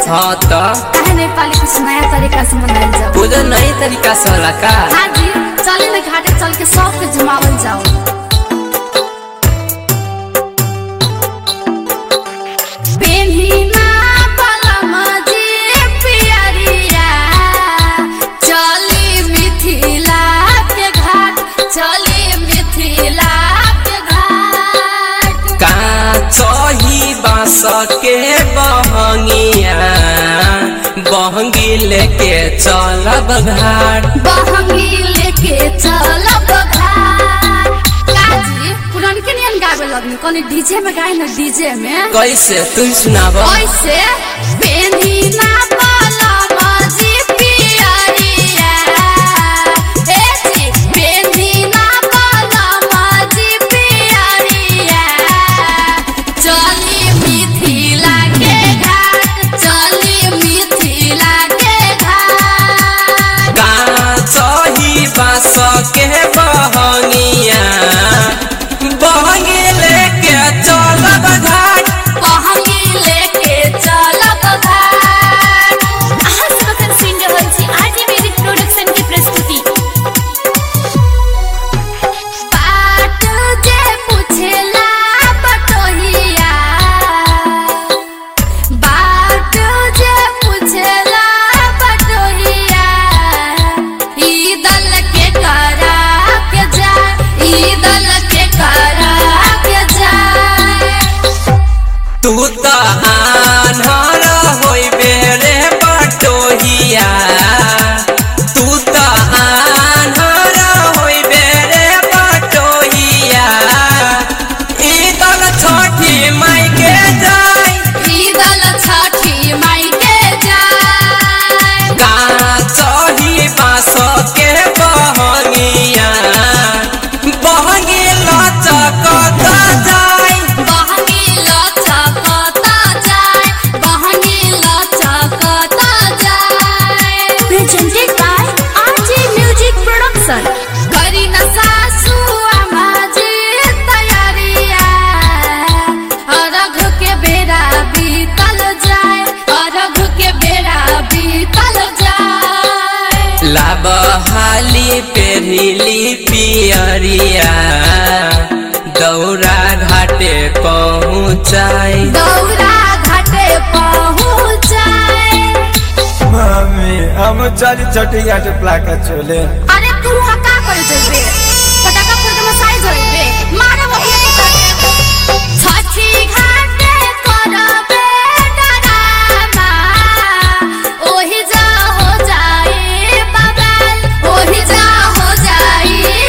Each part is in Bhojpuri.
हाँ तो काहे नेपाली कुछ नया तरीका से मनाइल जाओ पूजा नई तरीका से होला का हाँ जी चले न घाटे चल के सबके जमावल जाओ पेन्हिना पलमा जी पियरिया, चली मिथिला के घाट चली मिथिला के घाट काचही बाँस के बहंगिया बहंगी लेके चलब घाट बहंगी लेके चलब घाट काजी पुरनके नियन गावे लगनी कनी डीजे में गाए न डीजे में कैसे तुम सुनाब कैसे पेन्हिना पलमा जी पियरिया, ए जी, पेन्हिना पलमा जी पियरिया, चली मिथिला के घाट चली मिथिला के घाट काचही बाँस के बहंगिया बहंगी लेके चलब घाट बहंगी लेके चलब घाट अहाँ सब अखन सुनि रहल छी आरजे म्यूजिक प्रोडक्शन के प्रस्तुति बाट जे पुछला बटोहिया बाट जे पुछला बटोहिया ई दल के करा के जाए ई दल के करा के जाए तू तो आन्हर होइबे रे बटोहिया तू तो आन्हर होइबे रे बटोहिया ई दल छठी माई के जाय ई दल छठी माई के जाए काचही बाँस के बहंगिया बहंगी लचकत जाय बहनी लचकता जाए बहनी लचकता जाए presented by RJ music production करी न सासू आमा जी तैयारिया अरघ के बेरा बीतल जाए अरघ के बेरा बीतल जाए लाब हाली पेरिली पियरिया दौरा घाटे पहुँचाई दौरा घाटे पहुँचाए मम्मी हम चली छोटी घाट प्लाका चोले अरे तू वहाँ का करे जइबे पटाखा फोड़ के मसाई जइबे मारे बहिया के साथे छठी घाटे करबे डरामा ओही जा हो जाए बबाल ओही जा हो जाए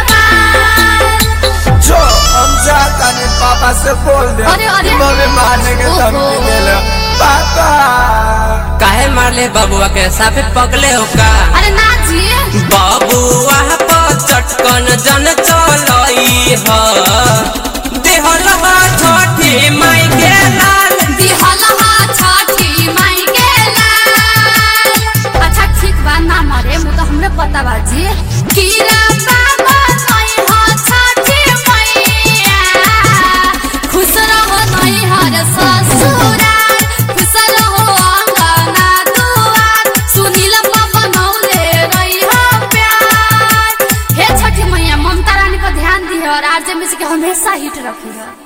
बबाल जो हम जाता नहीं पापा से बोल दे अरे, अरे। मम्मी मारने के धमकी ओहो। दे लो पापा काहे मारले बबुआ के साफे पगले हो का अरे ना जी बबुआ पर चटकन जन चलई ह देहल हा छठी माई के लाल दिहलहा छठी माई के लाल अच्छा ठीक बा ना मरे मु तो हमरे पता बा जी कीरा बाबा नई हो छठी मैया खुश रहो नई हर ससुराल खुश रहो अंगना दुआर सुनील बाबा नौले रही हो प्यार हे छठी मैया ममता रानी पर ध्यान दी और आरजे में के हमेशा हिट रखी है